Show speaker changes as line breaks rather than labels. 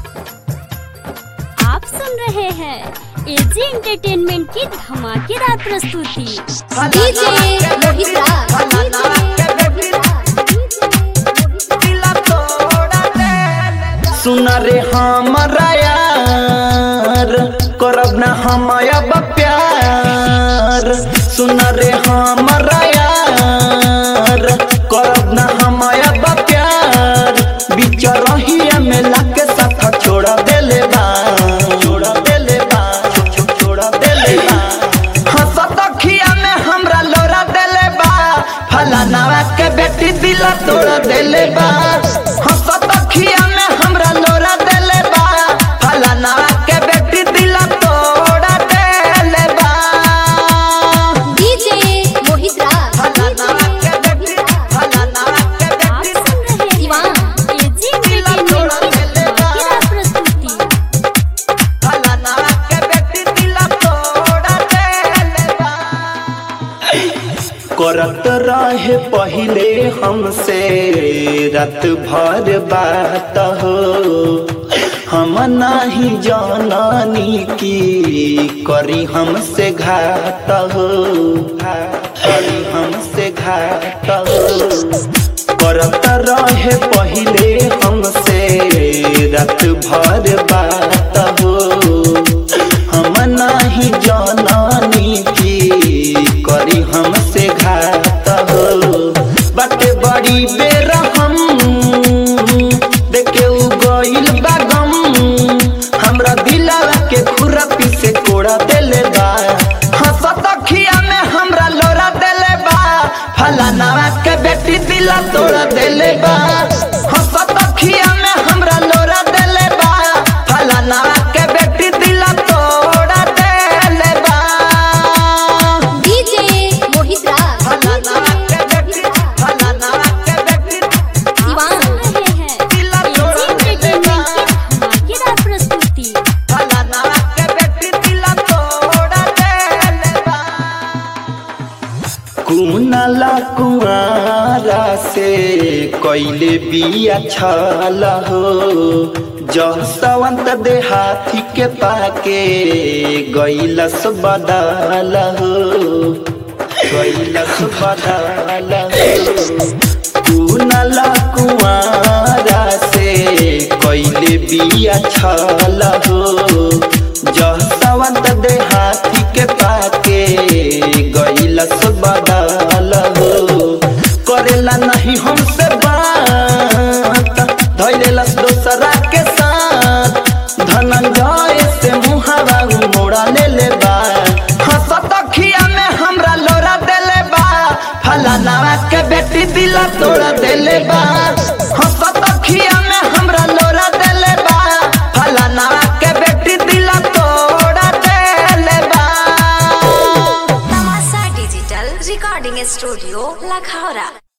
आप सुन रहे हैं एजी एंटरटेनमेंट की धमाकेदार प्रस्तुति
डीजे मोहित राज
सुन रे हमारा यार करब ना हम अब प्यार सुन रे हमारा यार करब ना हम अब प्यार बीच रहिया में लाके साथ छोड़ देले बा छोड़ देले बा छो- छो- छोड़ देले बा हंसत अखिया में हमरा लोरा देले बा फलानावा के बेटी दिला तोड़ देले बा हंसत अखिया में हमरा लोरा देले बा फलानावा के बेटी दिला तोड़ देले बा
डीजे मोहित राज
फलानावा के बेटी फलानावा के
आप
बेटी
सुन रहे हैं
दीवान।
एजी एंटरटेनमेंट की धमाकेदार प्रस्तुति
फलानावा के बेटी दिला तोड़ देले बा करत रहे पहले हमसे रात भर बात हो हम नाही जाननी की करी हमसे घात हो करी हमसे घात हो करत रहे पहले हमसे रात भर बात हो हम नाही जाननी की करी हमसे घात हो बाटे बड़ी बेर हम देखे उ गइल बा गम हमरा दिलावा के खुरपी से कोड़ा देले बा हंसत अखिया में हमरा लोरा देले बा फलानावा के बेटी दिला तोड़ा देले बा हंसत अखिया में हमरा लोरा देले बा फलानावा के बेटी दिला तोड़ा देले बा
डीजे मोहित राज
फलानावा के बेटी फलानावा के बेटी
आप
दीवान।
सुन रहे हैं
दिला
एजी
तोड़ा देले बा
एंटरटेनमेंट की धमाकेदार प्रस्तुति
फलानावा के बेटी दिला तोड़ा देले बा कुनाला कुआरा से कैले बिया छल हो जसवंत देहाती के पाके गैलस बदल हो गैलस बदल हो कुनाला कुआरा से कैले बिया छल हो जसवंत देहाती के पाके गैलस बदल हो करेला नहीं हमसे बात धैलेलस दोसरा के साथ धनंजय से मुहावा मोड़ा ले ले बा हंसत अखिया में हमरा लोरा देले बा फलानावा के बेटी दिला तोड़ा देले बा हंसत अखिया में हमरा लोरा देले बा फलानावा के बेटी दिला तोड़ा देले बा
तमाशा डिजिटल रिकॉर्डिंग स्टूडियो लखौरा